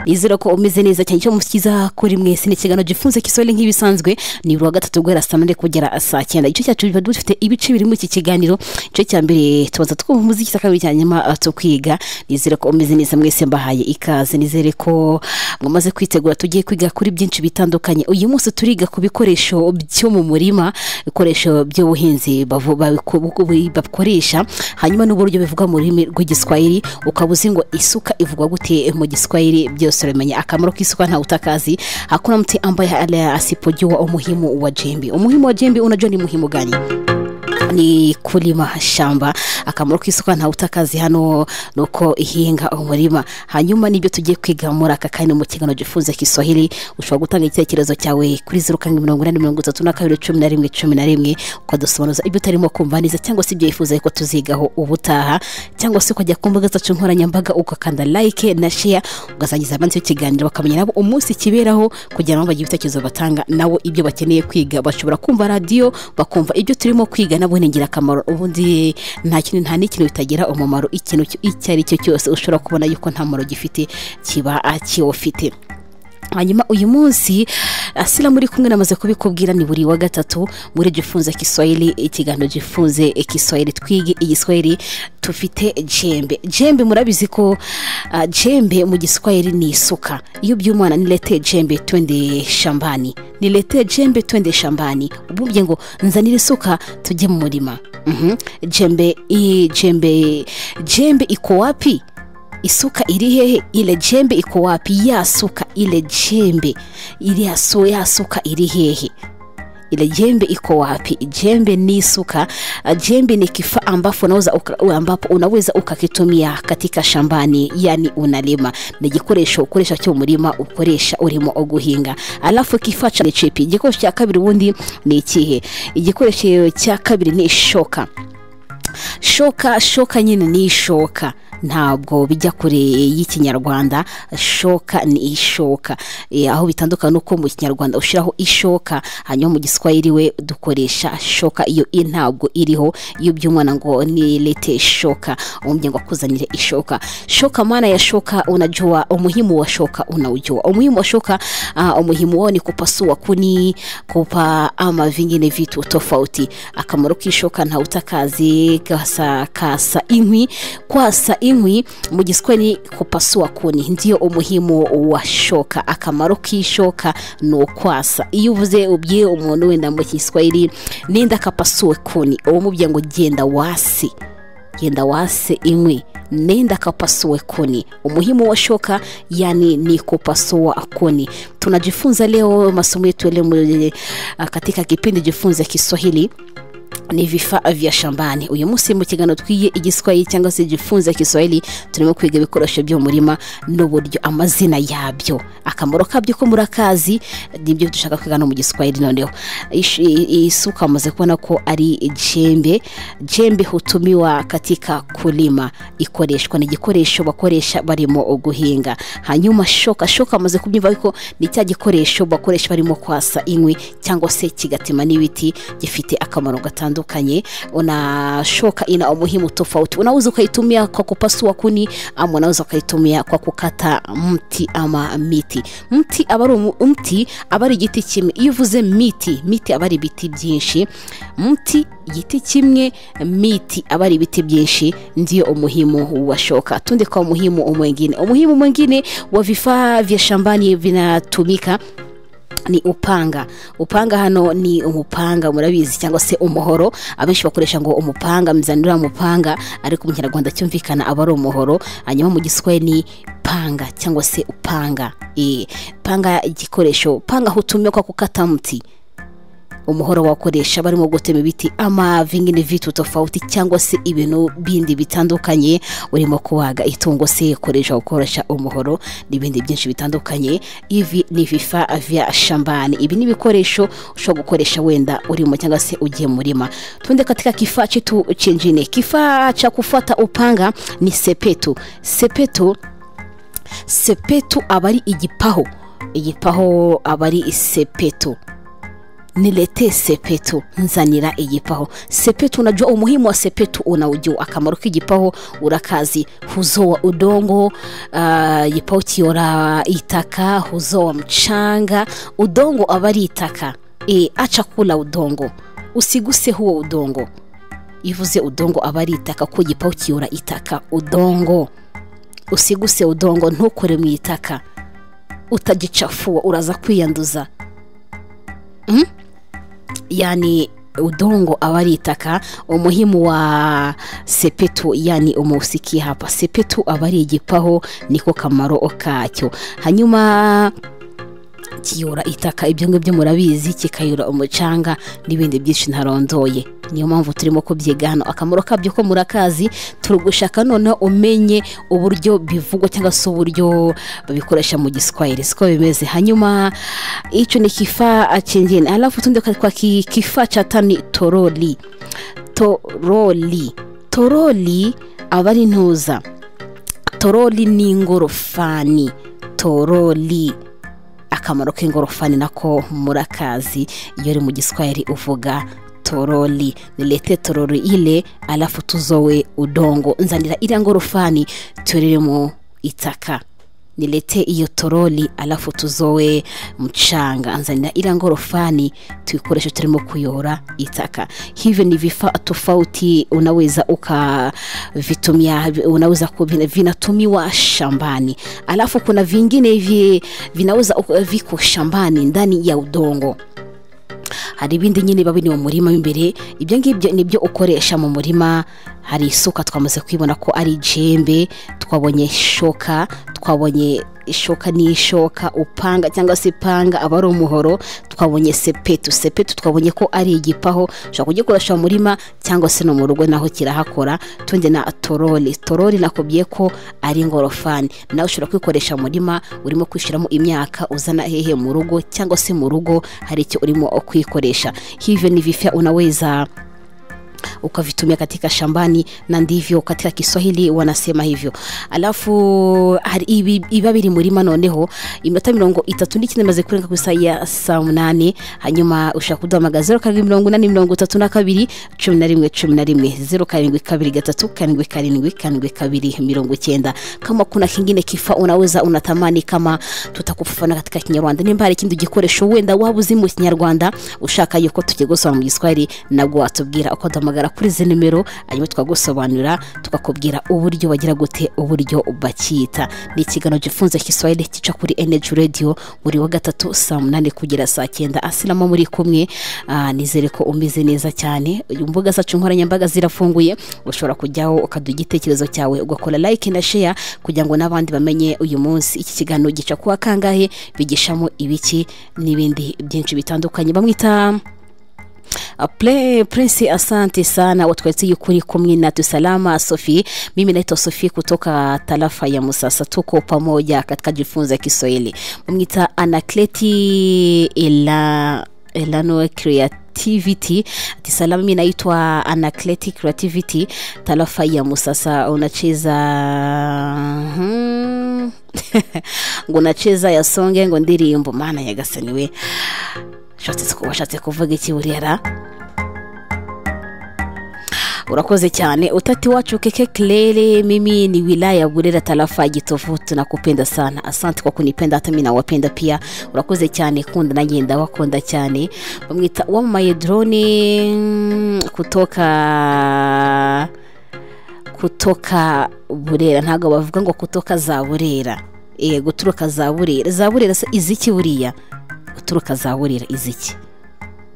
nizera ko umeze neza cyane icyo mushyiza kuri mwese ni ikiganiro gifunze kisore nk'ibisanzwe ni buri wa gatatu guhera saa munani kugera saa cyenda igice cyacu biba dufite ibice biri muri iki kiganiro igice cya mbere tubanza twumva umuziki cya kabiri cya nyuma tukwiga nizere ko umeze neza mwese mbahaye ikaze nizere ko mwamaze kwitegura tugiye kwiga kuri byinshi bitandukanye uyu munsi turiga ku bikoresho byo mu murima ibikoresho by'ubuhinzi bakoresha hanyuma n'uburyo bivuga mu rurimi rw'igiswahili ukaba uzi ngo isuka ivugwa gute mu giswahili byose uramenya akamaro k'isuka ntawe utakazi hakuna mtu ambaye asipojiwa umuhimu wa jembe umuhimu wa jembe unajua ni muhimu gani ni kurima shamba akamaro k'isuka ntawe utakazi hano ni uko ihinga umurima hanyuma n'ibyo tugiye kwiga muri aka kanya mu kiganiro gifunze kisoheri ushobora gutanga igitekerezo cyawe kuri zeru karindwi mirongo inani mirongo itatu na kabiri cumi na rimwe cumi na rimwe ukadusobanuza ibyo utarimo kumva neza cyangwa se ibyo wifuza ko tuzigaho ubutaha cyangwa se ukajya ku mbuga zacu nkoranyambaga ugakanda like na sheya ugasangiza abanzi b'ikiganiro bakamenya nabo umunsi kiberaho kugira ngo bagire ibitekerezo batanga nabo ibyo bakeneye kwiga bashobora kumva radiyo bakumva ibyo turimo kwiga nabo ni ingirakamaro ubundi nta kintu nta n'ikintu bitagira umumaro ikintu icyo ari cyo cyose ushobora kubona yuko nta mumaro gifite kiba kiwufite hanyuma uyu munsi asiramu uri kumwe namaze kubikubwira ni buri wa gatatu muri gifunze kiswahili ikiganiro gifunze kiswahili twige igiswahili tufite jembe jembe murabizi ko uh, jembe mu giswahili ni isuka iyo by'umwana nilete jembe twende shambani nilete jembe twende shambani ubumbye ngo nzanire isuka tujye mu murima mm -hmm. jembe i, jembe jembe iko wapi isuka iri hehe ile jembe iko wapi ya suka ile jembe iri yaso ya suka iri hehe ile jembe iko wapi jembe ni suka jembe ni kifaa ambapo unaweza ambapo unaweza ukakitumia katika shambani yani unalima ni gikoresho ukoresha cyo murima ukoresha urimo guhinga alafu kifaa cha chipi igikoresho cya kabiri ubundi ni ikihe igikoresho cya kabiri ni ishoka shoka shoka nyine ni ishoka ntabwo bijya kure y'ikinyarwanda shoka ni ishoka e, aho bitandukana nuko mu kinyarwanda ushyiraho ishoka hanyuma mu giswahili we dukoresha shoka iyo i ntabwo iriho iyo by'umwana ngo ni lete shoka umbye ngo akuzanire ishoka shoka maana ya shoka unajua umuhimu wa shoka unaujua umuhimu wa shoka uh, umuhimu wao ni kupasua kuni kupa ama vingine vitu tofauti akamaro k'ishoka ntawutakazi kasa kasa inkwi kwasa inkwi inkwi mu giswahili kupasua kuni ndiyo umuhimu wa shoka akamaro k'ishoka ni ukwasa iyo uvuze ubwiye umuntu wenda mu giswahili n'inda kapasuwe kuni uwo mubye ngo genda wasi genda wase inkwi nenda kapasue kuni umuhimu wa shoka yani ni kupasua kuni tunajifunza leo masomo yetu leo katika kipindi jifunze kiswahili ni vifaa vya shambani uyu munsi mu kiganiro twiye igiswahili cyangwa se gifunze kiswahili turimo kwiga ibikoresho byo mu murima n'uburyo amazina yabyo akamaro kabyo ko murakazi nibyo dushaka kwiga no mu giswahili noneho isuka amaze kubona ko ari jembe jembe hutumiwa katika kulima ikoreshwa ni igikoresho bakoresha barimo guhinga hanyuma shoka shoka amaze kubyumva ariko ni cya gikoresho bakoresha barimo kwasa inkwi cyangwa se kigatema n'ibiti gifite akamaro gatandukanye tofauti unashoka ina umuhimu tofauti unaweza ukaitumia kwa kupasua kuni ama unaweza ukaitumia kwa kukata mti ama miti mti aba ari mti aba ari igiti kimwe iyo uvuze miti miti aba ari ibiti byinshi mti igiti kimwe miti aba ari ibiti byinshi ndiyo umuhimu wa shoka tundi kwa umuhimu mwingine umuhimu mwingine wa vifaa vya shambani vinatumika ni upanga upanga hano ni umupanga murabizi cyangwa se umuhoro abenshi bakoresha ngo umupanga mzanira umupanga ariko mu kinyarwanda cyumvikana aba ari umuhoro hanyuma mu giswahili ni panga cyangwa se upanga e, panga igikoresho panga hutumikwa kukata mti umuhoro wakoresha barimo gutema ibiti ama vingine vitu tofauti cyangwa se ibintu bindi bitandukanye urimo kubaga itungo se koresha gukoresha umuhoro n'ibindi byinshi bitandukanye ivi ni vifaa vya shambani ibi ni ibikoresho ushobora gukoresha wenda urimo cyangwa se ugiye murima tunde katika kifaa chetu chengine kifaa cha kufata upanga ni sepetu sepetu sepetu aba ari igipaho igipaho aba ari sepetu nilete sepetu nzanira igipaho sepetu unajua umuhimu wa sepetu unaujua akamaro k'igipaho urakazi huzoa udongo uh, gipaho kiora itaka huzoa mchanga udongo aba ari itaka e, acha kula udongo usiguse huo udongo ivuze udongo aba ari itaka ko gipaho kiyora itaka udongo usiguse udongo ntukore mu itaka utagicafuwa uraza kwiyanduza Mm? yani udongo aba ari itaka umuhimu wa sepetu yani umusikia hapa sepetu aba ari igipaho niko kamaro kacyo hanyuma kiyora itaka ibyo ngibyo murabizi kikayora umucanga n'ibindi byinshi ntarondoye niyo mpamvu turimo kubyiga hano akamaro kabyo ko murakazi turi gushaka noneho umenye uburyo bivugwa cyangwa se uburyo babikoresha mu giswahili siko bimeze hanyuma hicho ni kifaa chengine alafu tunde kwa kwa ki- kifaa cha tano ni toroli toroli toroli aba ari intuza toroli ni ingorofani toroli akamaro k'ingorofani nako murakazi iyo uri mu giswahili uvuga toroli nilete toroli ile alafu tuzowe udongo nzanira iriya ngorofani turere mu itaka nilete iyo toroli alafu tuzowe mchanga nzanira ila ngorofani tuikoreshe turimo kuyora itaka hivyo ni vifaa tofauti unaweza ukavitumia vi- unaweza ku- vina- vinatumiwa shambani alafu kuna vingine hivi vinaweza uka- viko shambani ndani ya udongo hari ibindi nyine biba biri mu murima mo imbere ibyo ngibyo ni byo ukoresha mu murima hari isuka twamaze kwibona ko ari jembe twabonye ishoka twabonye ishoka n'ishoka upanga cyangwa se ipanga aba ari umuhoro twabonye sepetu sepetu twabonye ko ari igipaho ushobora kugikoresha mu murima cyangwa se no mu rugo naho kirahakora tundi na toroli toroli nakubwiye ko ari ingorofani nawe ushobora kwikoresha mu murima urimo kwishyiramo imyaka uzana hehe mu rugo cyangwa se mu rugo hari icyo urimo kwikoresha hivyo ni vifya unaweza ukavitumia katika shambani na ndivyo katika kiswahili wanasema hivyo alafu hari ibi- iba biri murima noneho iminota mirongo itatu n'icyenda imaze kurenga ku isaha ya saa munani hanyuma ushaka kuduhamagara zeru karindwi mirongo inani mirongo itatu na kabiri cumi na rimwe cumi na rimwe zeru karindwi kabiri gatatu karindwi karindwi karindwi kabili mirongo icyenda kama kuna kingine kifaa unaweza unatamani kama tutakufafanua katika kinyarwanda nimba hari ikindi gikoresho wenda waba uzi mu kinyarwanda ushaka yuko tugiye gusobanura mu giswahili nabwo watubwira uko duhamagara kuri izi nimero hanyuma tukagusobanurira tukakubwira uburyo bagira gute uburyo bakita ni ikiganiro gifunze kiswahili kica kuri energy radio buri wa gatatu saa munani kugera saa cyenda asinamo muri kumwe Ah, nizere ko umeze neza cyane imbuga zacu nkoranyambaga zirafunguye ushobora kujyaho ukaduha igitekerezo cyawe ugakora like na share kugira ngo n'abandi bamenye uyu munsi iki kiganiro gica kuwa kangahe bigishamo ibiki n'ibindi byinshi bitandukanye bamwita Uh, Ple- Prince asante sana watu wetu yukuri kumwe na tusalama Sophie. Mimi naitwa Sophie kutoka tarafa ya Musasa, tuko pamoja katika jifunza Kiswahili. Mwita Anakleti ila Elano Creativity tisalama, mimi naitwa Anakleti Creativity, tarafa ya Musasa. Unacheza hmm. ngo unacheza ya songe ngo ndirimbo, maana yagasani we ushatse ku- washatse kuvuga iki burera urakoze cyane utati wacu keke klele mimi ni wilaya ya burera tarafa ya gitovu tunakupenda sana asante kwa kunipenda hata mimi nawapenda pia urakoze cyane kunda nanjye ndabakunda cyane bamwita wamamaye drone mm, kutoka kutoka burera ntabwo bavuga ngo kutoka za burera e, guturuka za burera za burera se iziki buriya guturuka za burera iziki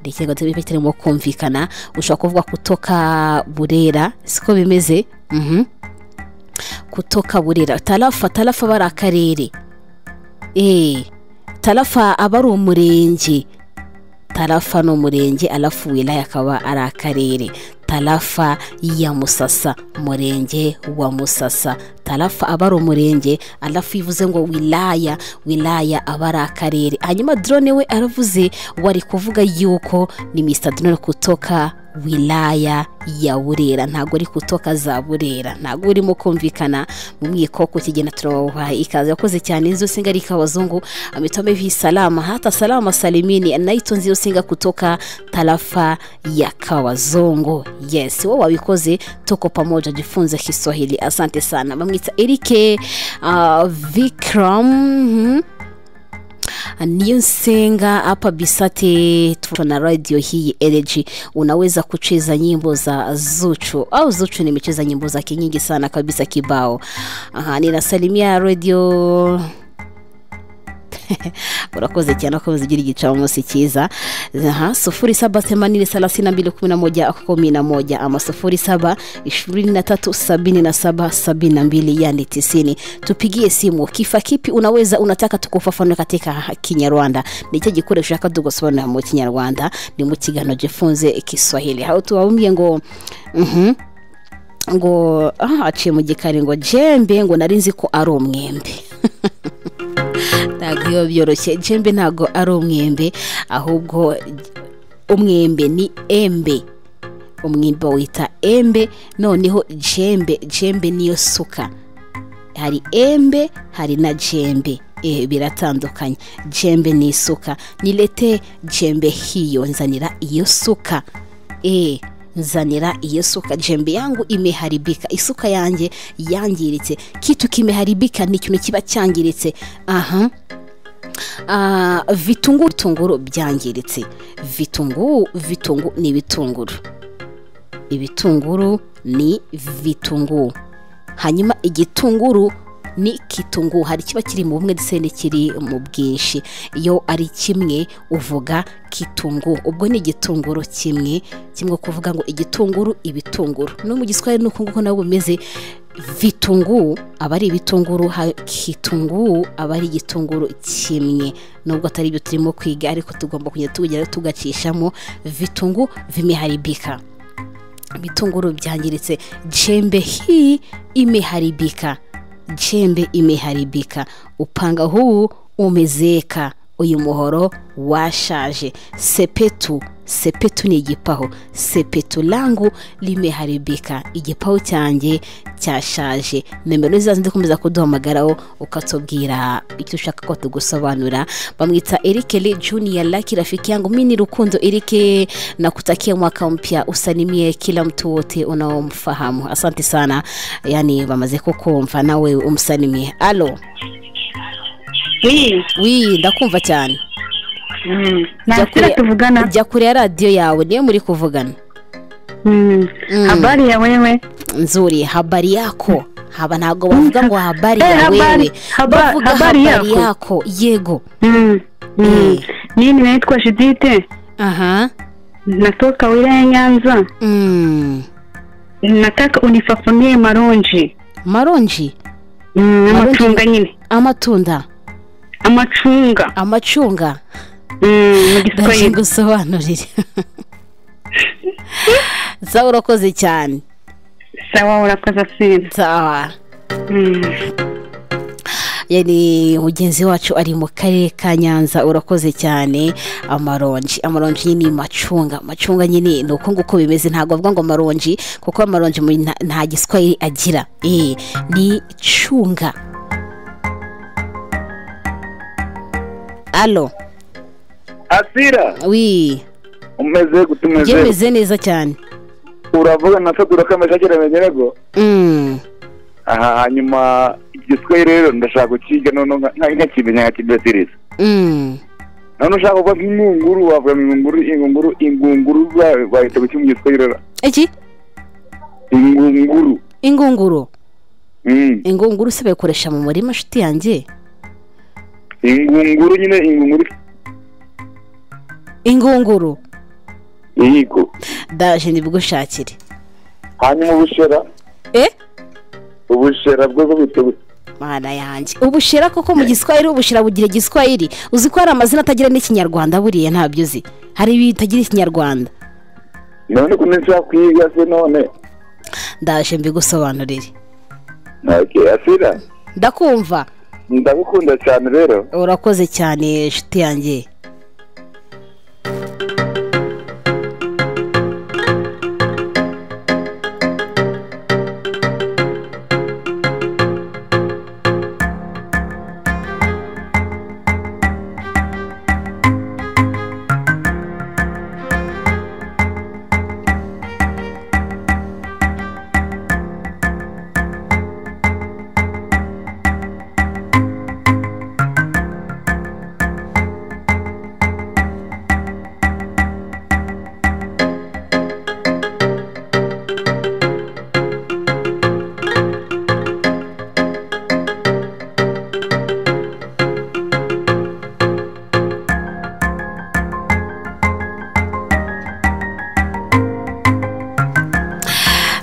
ndekega tube turimo kumvikana ushobora kuvuga kutoka burera siko bimeze mhm kutoka burera tarafa tarafa aba ari akarere eh tarafa aba ari umurenge tarafa ni umurenge alafu wilaya akaba ari akarere tarafa ya musasa murenge wa musasa tarafa aba ari umurenge arafu ivuze ngo wilaya wilaya aba ari akarere hanyuma drone we aravuze wari kuvuga yuko ni mr drone kutoka wilaya ya burera ntabwo ari kutoka za burera ntabwo urimo kumvikana mu mwikoko kigenda turabaha ikaze yakoze cyane izo singa ari abazungu amitome vi salama hata salama salimini naito nziyo singa kutoka tarafa ya kawazongo yes wowe wabikoze tuko pamoja jifunze kiswahili asante sana bamwita erike uh, vikram mhm. niyo nsenga hapa bisate tuko na radio hii energy unaweza kucheza nyimbo za zuchu au zuchu nimecheza nyimbo zake nyingi sana kabisa kibao aha ninasalimia radio urakoze cyane ukomeza ugira igicamunsi cyiza aha sufuri saba themanini thelathini na mbili kumi na moja kumi na moja ama sufuri saba ishirini na tatu sabini na saba sabini na mbili yani tisini tupigie simu kifa kipi unaweza unataka tukufafanue katika kinyarwanda ni cyo gikoresho ushaka tugusobanurira mu kinyarwanda ni mu kiganiro gifunze kiswahili aho tubabwiye ngo mhm ngo aha aciye mu gikari ngo jembe ngo nari nzi ko ari umwembe ntabwo biba byoroshye jembe ntabwo ari umwembe ahubwo umwembe ni embe umwembe wita embe noneho jembe jembe niyo suka hari embe hari na jembe eh, biratandukanye jembe ni isuka nilete jembe hiyo nzanira iyo suka eh, nzanira iyo suka jembe yangu imeharibika isuka yanjye yangiritse kitu kimeharibika ni ikintu kiba cyangiritse aha Ah, vitunguru bitunguru byangiritse vitunguru vitunguru ni ibitunguru ibitunguru ni vitunguru hanyuma igitunguru ni kitunguru hari kiba kiri mu bumwe ndetse n'ikiri mu bwinshi iyo ari kimwe uvuga kitunguru ubwo ni igitunguru kimwe kimwe kuvuga ngo igitunguru ibitunguru no mu giswahili ni uko nguko nabwo bimeze vitunguru aba ari ibitunguru ha- kitunguru aba ari igitunguru kimwe nubwo atari ibyo turimo kwiga ariko tugomba kujya tugira tugacishamo vitungu vimeharibika ibitunguru byangiritse jembe hii imeharibika jembe imeharibika upanga huu umezeeka uyu muhoro washaje sepetu sepetu ni igipahu sepetu langu limeharibika igipahu cyanjye cyashaje nimero zazo ndikomeza kuduhamagaraho ukatubwira icyo ushaka ko tugusobanura bamwita erike le junior laki rafiki yangu mini rukundo erike nakutakia mwaka mpya usalimie kila mtu wote unaomfahamu asante sana yani bamaze kukumva nawe umsalimie alo Hey, wi ndakumva cyane mm, Jya ntakira kure- tuvugana jya kure ya radiyo yawe niyo muri kuvugana Mm. Mm. habari ya wewe nzuri habari yako haba ntabwo bavuga ngo habari Eh, ya habari- wewe haba- bavuga habari habari yako. yako yego Mm. Mm. mimi naitwa Shidite aha natoka wilaya ya Nyanza Mm. nataka unifafanulie maronji maronji mm, Maronji- amacunga nyine amatunda amacunga amacunga mm, mu ndaje giswahili gusobanurire sawa urakoze cyane sawa urakoze sina sawa mm. yani mugenzi wacu ari mu karere ka nyanza urakoze cyane amaronji amaronji nyine ni macunga macunga nyine ni uko nguko bimeze ntabwo bavuga ngo amaronji kuko amaronji mu- nta- nta giswahili agira eh ni cunga alo asira wi umeze gute umeze yemeze neza cyane uravuga na fagura ko amashyi akiramenye rego Mm, aha hanyuma igiswahili rero ndashaka kukiga noneho nka- nka- nkakimenya nkakidatiriza mm. none ushaka kuvuga nk'ingunguru wavuga ngo ingunguru ingunguru ingunguru ba- bahita guki mu giswahili rero iki ingunguru ingunguru Mm. ingunguru se bayikoresha mu murima nshuti yanjye ingunguru nyine ingunguru ingunguru yego ndaje nibigushakire hanyuma ubushera eh ubushera bwo bwite mana yanjye ubushira koko mu giswahili ubushira bugira igiswahili uzi ko hari amazina atagira n'ikinyarwanda buriya ntabyo uzi hari ibitagira ikinyarwanda none ko nshaka kwiga se none ndaje mbigusobanurire ntacyo yasira ndakumva ndagukunda cyane rero urakoze cyane inshuti yanjye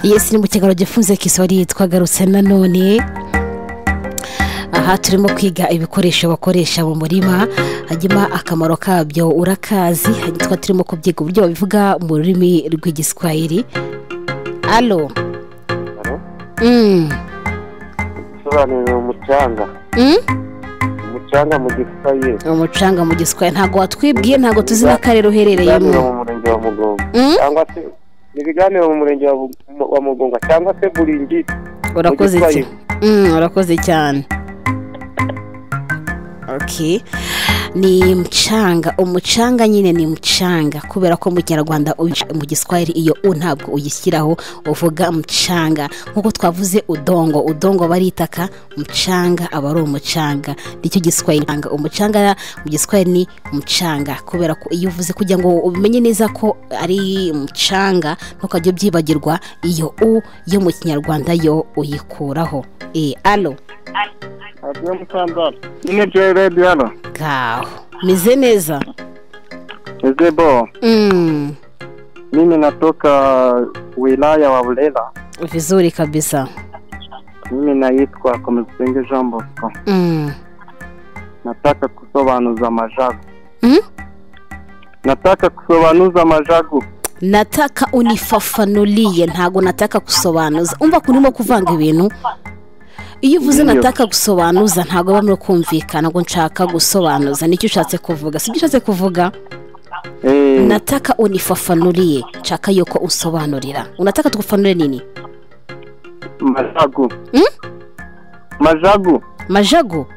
yesi ni mu kiganiro gifunze kiswahili twagarutse nanone aha turimo kwiga ibikoresho bakoresha mu murima hanyuma akamaro kabyo urakazi hanyuma tukaba turimo kubyiga uburyo babivuga mu rurimi rw'igiswahili alo Mm. Sobanurira umucanga Mm? umucanga mu giswahili umucanga mu giswahili ntabwo watwibwiye ntabwo tuzi n'akarere ibiganiro uherereyemo mu murenge wa mugongo Mm? cyangwa se ibiganiro mu murenge wa Bug- wa mugongo cyangwa se buringiti urakoze Mu cyane giswahili. Mm, urakoze cyane okay ni mcanga umucanga nyine ni mcanga kubera ko mu kinyarwanda ubica mu giswahili iyo u ntabwo uyishyiraho uvuga mcanga nk'uko twavuze udongo udongo aba ari itaka mcanga aba ari umucanga nicyo giswahili mcanga. umucanga mu giswahili ni mcanga kubera ko iyo uvuze kugira ngo umenye neza ko ari mcanga ntukajya ubyibagirwa iyo u yo mu kinyarwanda yo uyikuraho e alo agiye mutandara nyine byo redi hano ngaho meze neza eze bo mm. mimi natoka wilaya wa bulela vizuri kabisa mimi naitwa komesenge jean bosco mm. nataka kusobanuza majagu Mm? nataka kusobanuza majagu nataka unifafanulie ntago nataka kusobanuza umva ko urimo kuvanga ibintu iyo uvuze Niyo. nataka gusobanuza ntago aba muri kumvikana ngo nshaka gusobanuza nicyo ushatse kuvuga sibyo ushatse kuvuga Eh, nataka unifafanulie nshaka yuko usobanurira unataka tugufanure nini majagu Mm? majagu majagu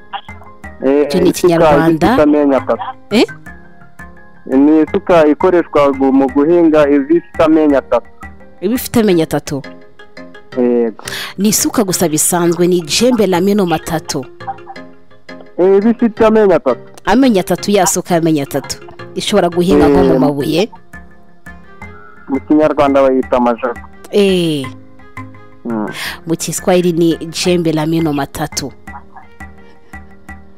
Eh, Icyo ni isuka Ikinyarwanda. y'igitamenya tatu. Eh? ni isuka ikoreshwa gu- mu guhinga ifite amenyo atatu iba ifite amenyo atatu yego ni isuka gusa bisanzwe ni jembe na meno matatu Eh, iba ifite amenyo atatu amenyo atatu yasuka y'amenyo atatu ishobora guhinga nko mu Mm. mabuye mu kinyarwanda bayita majagu Eh, Mm. mu kiswahili ni jembe la meno matatu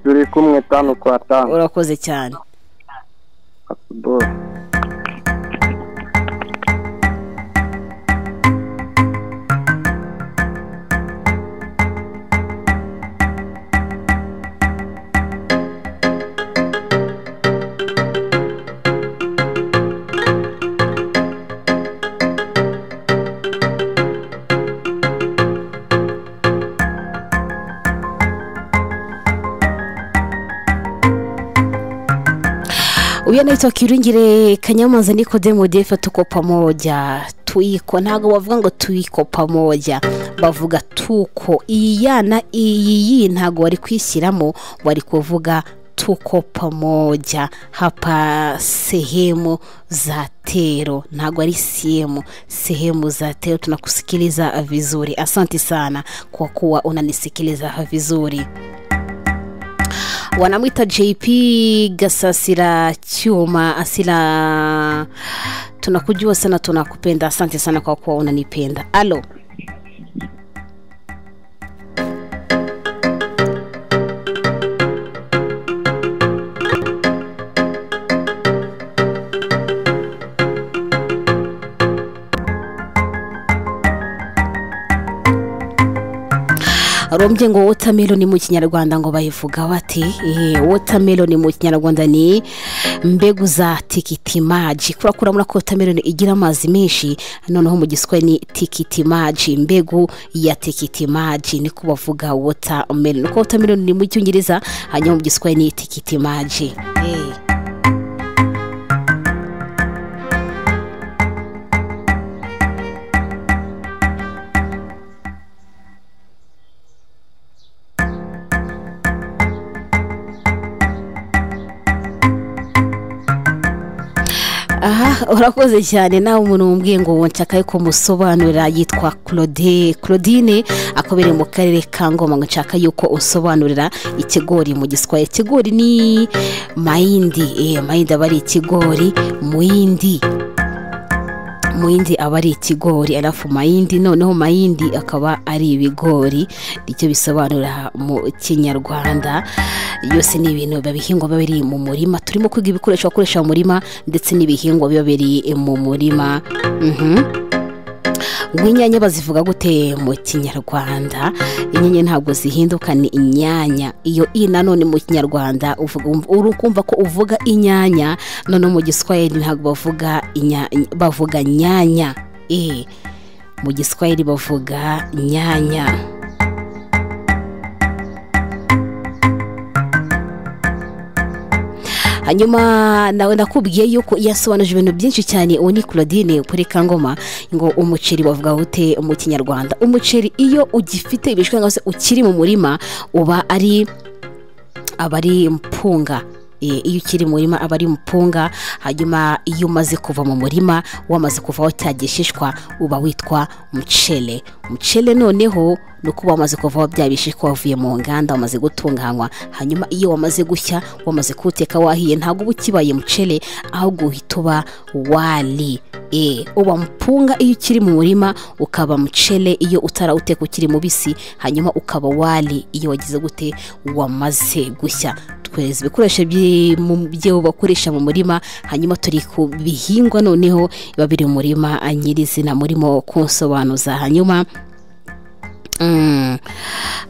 turi kumwe tanu kwa tanu urakoze cyane Asubuhi. uyu naitwa kiringire kanyamaza nikodemu defa tuko pamoja tuiko ntabwo bavuga ngo tuiko pamoja bavuga tuko iyi yana iyi yi ntabwo wari kwishyiramo wari kuvuga tuko pamoja hapa sehemu za tero ntabwo ari sehemu sehemu za tero tunakusikiliza vizuri asanti sana kwa kuwa unanisikiliza vizuri wanamwita jp gasasira cyuma asila tunakujua sana tunakupenda asante sana kwa kuwa unanipenda alo barombye ngo wotameloni mu kinyarwanda ngo bayivuga bate eee wotameloni mu kinyarwanda ni mbegu za tikiti maji kubera ko urabona ko wotameloni igira amazi menshi noneho mu giswe ni tikiti maji mbegu ya tikiti maji niko bavuga wotameloni kuko wotameloni ni mu cyongereza hanyuma mu giswe ni tikiti maji eee aha urakoze cyane nawe umuntu wumubwiye ngo nshaka yuko musobanurira yitwa claude claudine akobereye mu karere ka ngoma ngo nshaka yuko usobanurira ikigori mu giswahili ikigori ni mayindi eh, mayindi aba ari ikigori muyindi muyindi aba ari ikigori arafu mayindi noneho mayindi akaba ari ibigori nicyo bisobanura mu kinyarwanda yose ni ibintu biba bihingwa biba biri mu murima turimo kwiga ibikoresho bakoresha mu murima ndetse n'ibihingwa biba biri mu murima Mhm. ngo inyanya bazivuga gute mu kinyarwanda inyanya ntabwo zihinduka ni inyanya iyo i nanone mu kinyarwanda uvuga- uri kumva ko uvuga inyanya noneho mu giswahili ntabwo bavuga inya- bavuga nyanya eh mu giswahili bavuga nyanya hanyuma nawe nakubwiye yuko yasobanuje ibintu byinshi cyane uwo ni claudine kuri kangoma ngo umuceri bavuga gute mu kinyarwanda umuceri iyo ugifite ibishwi cyangwa se ukiri mu murima uba ari aba ari mpunga Eh, iyo ukiri mu murima aba ari mpunga hanyuma iyo umaze kuva mu murima wamaze kuvaho cya gishishwa uba witwa mucele mucele noneho ni uko wamaze kuvaho bya bishishwa wavuye mu nganda wamaze gutunganywa hanyuma iyo wamaze gushya wamaze kuwuteka wahiye ntabwo uba ukibaye mucele ahubwo uhita uba wali Eh, uba mpunga iyo ukiri mu murima ukaba mucele iyo utarawuteka ukiri mubisi hanyuma ukaba wali iyo wagize gute wamaze gushya twereza ibikoresho byi- mu- byo bakoresha mu murima hanyuma turi ku bihingwa noneho biba biri mu murima nyirizina murimo kunsobanuza hanyuma Mm.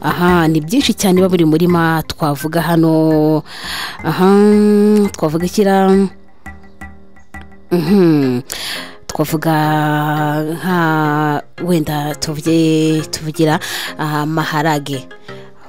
aha ni byinshi cyane biba biri mu murima twavuga hano aha twavuga ikira Mhm. twavuga nka wenda tuvuge tuvugira ah, maharage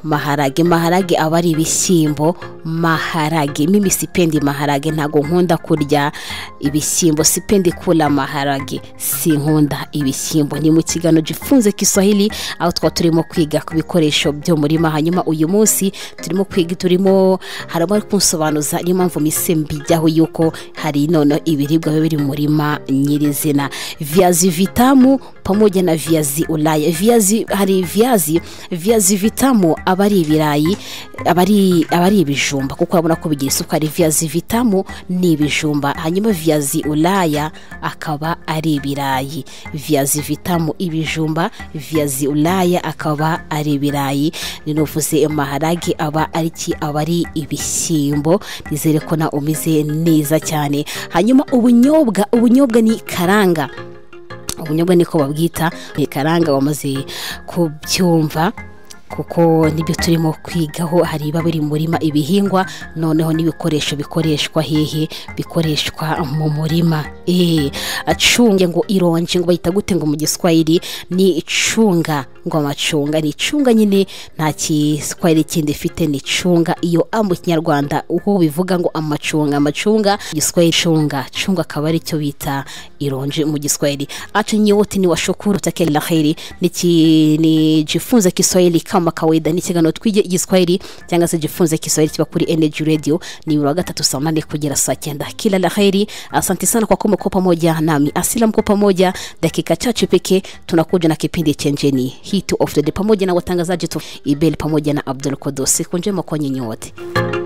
maharage maharage aba ari ibishyimbo maharage mimi sipendi maharage ntabwo nkunda kurya ibishyimbo sipendi kula maharage sinkunda ibishyimbo ni mu kiganiro gifunze kiswahili aho twa turimo kwiga ku bikoresho byo murima hanyuma uyu munsi turimo kwiga turimo harimo ari kunsobanuza niyo mpamvu mise mbijyaho yuko hari noneho ibiribwa biba biri mu murima nyirizina viazi vitamu pamoja na viazi ulaya viazi hari viazi viazi vitamu aba ari ibirayi aba ari aba ari ibijumba kuko urabona ko bigira isukari viazi vitamu ni ibijumba hanyuma viazi ulaya akaba ari ibirayi viazi vitamu ibijumba viazi ulaya akaba ari ibirayi ninuvuze maharage aba ari ki aba ari ibishyimbo nizere ko na umeze neza cyane hanyuma ubunyobwa ubunyobwa ni karanga ubunyobwa niko babwita ni karanga wamaze kubyumva kuko nibyo turimo kwigaho hari ibiba biri mu murima ibihingwa noneho n'ibikoresho bikoreshwa hehe bikoreshwa mu murima eee acunge ngo ironji ngo bayita gute ngo mu giswahili ni icunga ngo amacunga ni icunga nyine nta giswahili kindi ifite ni icunga iyo a mu kinyarwanda uko bivuga ngo amacunga amacunga mu giswahili cunga cunga akaba ari cyo bita ironji mu giswahili acu nyote ni washukuru takeli laheri nijifunze kiswahili kama kawaida ni ikiganiro twige igiswahili cyangwa se jifunze kiswahili kiba kuri energy radio ni buri wa gatatu saa munane kugera saa cyenda kila laheri asante sana kwa kuwa mko pamoja nami asila mko pamoja dakika chache pekee tunakuja na kipindi chenjeni hit of the day pamoja na watangazaji tu ibeli pamoja na abdul kodo siku njema kwa nyinyi wote